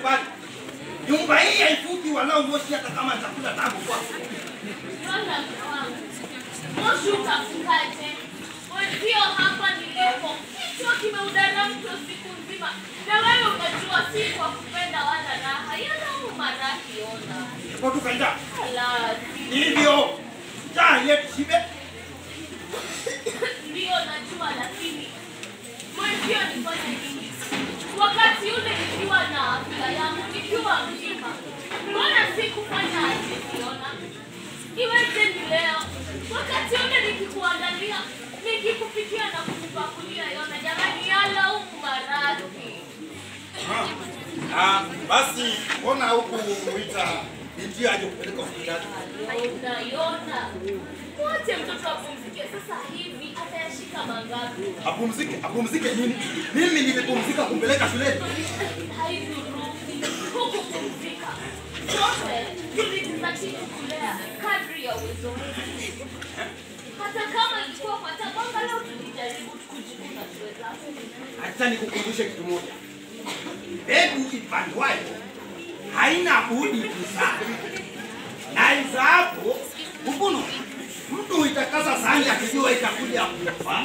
pale. Nyumba hii haifuki walau moshi hata kama chakula tabu kwako. Yona mke wangu. Moshi utafukaje? Wenzio hapa nilipo. Kichwa kimeudara mtu siku nzima. Na wewe unajua si kwa kupenda wala raha. Yana huu maraki ona. Kwa tukaenda. Ala, Hivyo. Jaa yetu shibe. Ndio najua lakini mwenzio nifanye nini? Wakati ule nikiwa na afya yangu, nikiwa mzima, mbona sikufanya asikiona? Iweje ni leo, wakati ule nikikuangalia, nikikupikia na kukupakulia yona, jamani, yala huku maradhi. Ah, ah, basi mbona huku muita binti aje kupeleka hospitali? Yona, yona, mwache mtoto apumzike sasa hivi, atayashika mangapi? Apumzike, apumzike nini? Mimi nimepumzika kumpeleka shuleni. haidhuruki huku kupumzika. Sote tulijizatiti kulea kadri ya uwezo wetu, hata kama ilikuwa kwa tabanga, leo tulijaribu kujikuna tuwezavyo. Acha nikukumbushe kitu moja. Mbegu ipandwayo haina budi kuzaa, na izaapo huvunwa. Mtu huitakasa sahani akijua itakuja kufa.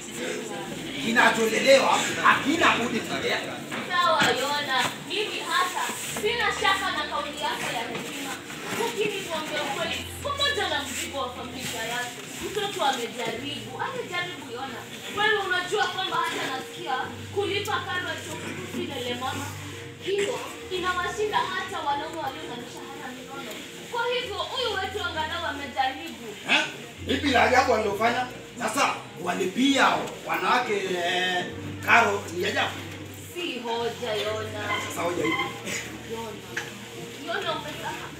Kinacholelewa hakina budi kulea. Sawa Yona, mimi hata sina shaka na kauli yako ya hekima, lakini kuongea ukweli, pamoja na mzigo wa familia yake, mtoto amejaribu, amejaribu Yona. Wewe unajua kwamba hata nasikia kulipa karo ya chuo kikuu si lele mama, hiyo inawashinda hata wanaume walio na mishahara minono. Kwa hivyo huyu wetu angalau amejaribu. Eh? Ipi la ajabu alilofanya? Sasa walipia wanawake eh, karo ni ajabu. Si hoja Yona. Sasa hoja hivi. Yona, Yona umesahau.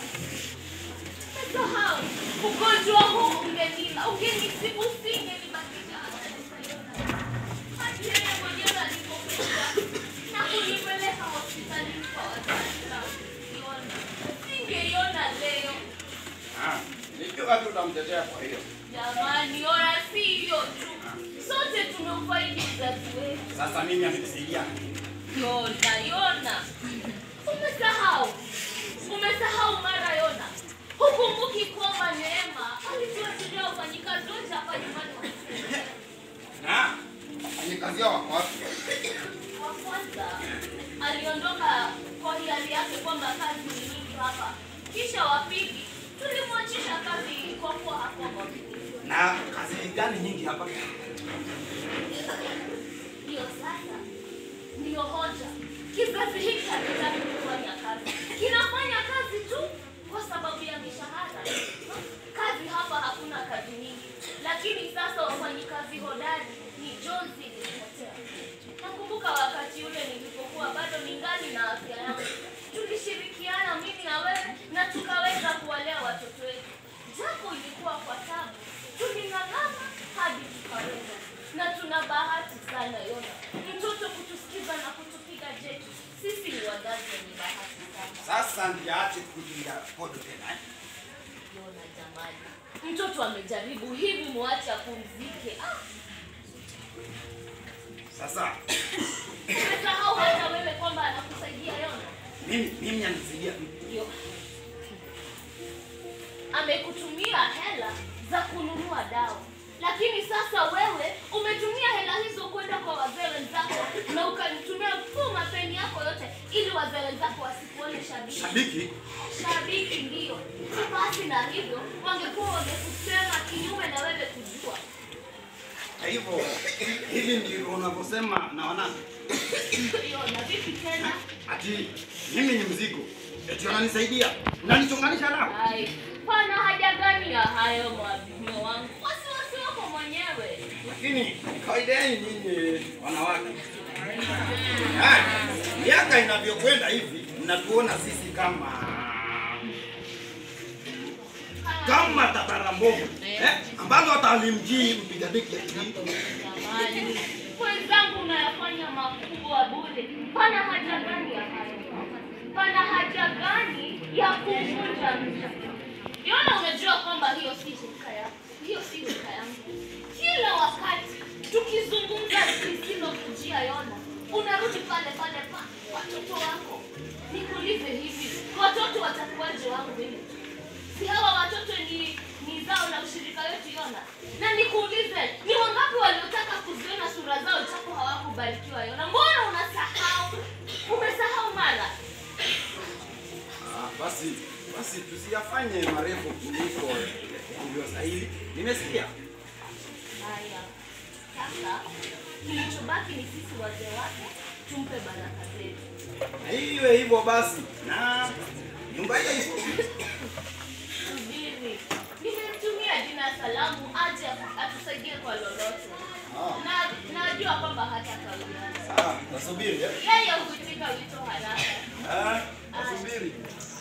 Umesahau. Ugonjwa huu ungenila, ungenisibu usingenibakisha hata nisaiona. Hadi yeye mwenyewe alipokuja na kunipeleka hospitalini kwa wazazi wangu. Yona, singeiona leo. Ah, nikiwa tu utamtetea kwa hiyo. Jamani, Yona si hiyo tu. Sote tumeufaidi uzazi wetu. Sasa mimi amenisaidia. Yona, Yona, umesahau, umesahau mara Yona, hukumbuki kwamba Neema alituachilia wafanyikazi wote hapa nyumbani wa Na wafanyakazi hao wako wapi? wa kwanza aliondoka kwa hiari yake kwamba kazi ni nyingi hapa, kisha wa pili tulimwachisha kazi kwa kuwa hakuwa mwaminifu. Na kazi gani nyingi hapa? Hiyo sasa ndiyo hoja. Kizazi hiki hakitaki kufanya kazi, kinafanya kazi tu kwa sababu ya mishahara. Kazi hapa hakuna kazi nyingi, lakini sasa wafanyikazi hodari ni jonzi ilipotea. Nakumbuka wakati ule nilipokuwa bado ningali na afya yangu, tulishirikiana mimi na wewe na tukaweza kuwalea watoto wetu, japo ilikuwa kwa tabu, tuling'ang'ana hadi tukaweza na tuna bahati sana Yona, mtoto kutusikiza na kutupiga jeki. Sisi ni wazazi wenye bahati sana. Sasa ndiache kupiga podo tena. eh? Yona jamani, mtoto amejaribu hivi, muache apumzike. Ah, Sasa umesahau hata wewe kwamba anakusaidia Yona. mimi mimi anisaidia vipi? Ndio amekutumia hela za kununua dawa, lakini sasa wewe umetumia hela hizo kwenda kwa wazee wenzako na ukanitumia tu mapeni yako yote ili wazee wenzako wasikuone shabiki. Shabiki Shabiki ndio. Basi na hivyo wangekuwa wamekusema kinyume na wewe kujua. kwa hivyo hivi ndivyo unavyosema na wanangu. Hiyo na vipi tena? Ati mimi ni mzigo. Eti wananisaidia. Unanichonganisha nao. Ai, pana haja gani ya hayo mwabimo wangu? Wasiwasi wako mwenyewe. Lakini kawaida yenu nyinyi wanawake. Ah, miaka inavyokwenda hivi mnatuona sisi kama kama tabara mbovu eh, ambazo hata alimjii mpiga deki ya kijiji. Jamani, wenzangu unayafanya makubwa bure. Pana haja gani ya hayo? Pana haja gani ya kuvunja mcha? Yona, unajua kwamba hiyo si shirika yako, hiyo si shirika yangu. Kila wakati tukizungumza lisilokujia Yona, unarudi pale pale pa watoto wako. watoto watakuwaje wangu mimi? Si hawa watoto ni ni zao na ushirika wetu Yona. Na nikuulize, ni wangapi waliotaka kuziona sura zao japo hawakubarikiwa Yona? Mbona unasahau? Umesahau mara? Ah, basi basi tusiyafanye marefu kuliko ilivyostahili. Nimesikia. Haya. Sasa kilichobaki ni sisi wazee wake tumpe baraka zetu. Na iwe hivyo basi, na nyumba ile iko Subiri. Nimemtumia jina salamu aje atusaidie kwa lolote. Ah. Na najua kwamba hata kauliana. sawa. Nasubiri eh? Yeye huitika wito haraka. Ah, nasubiri.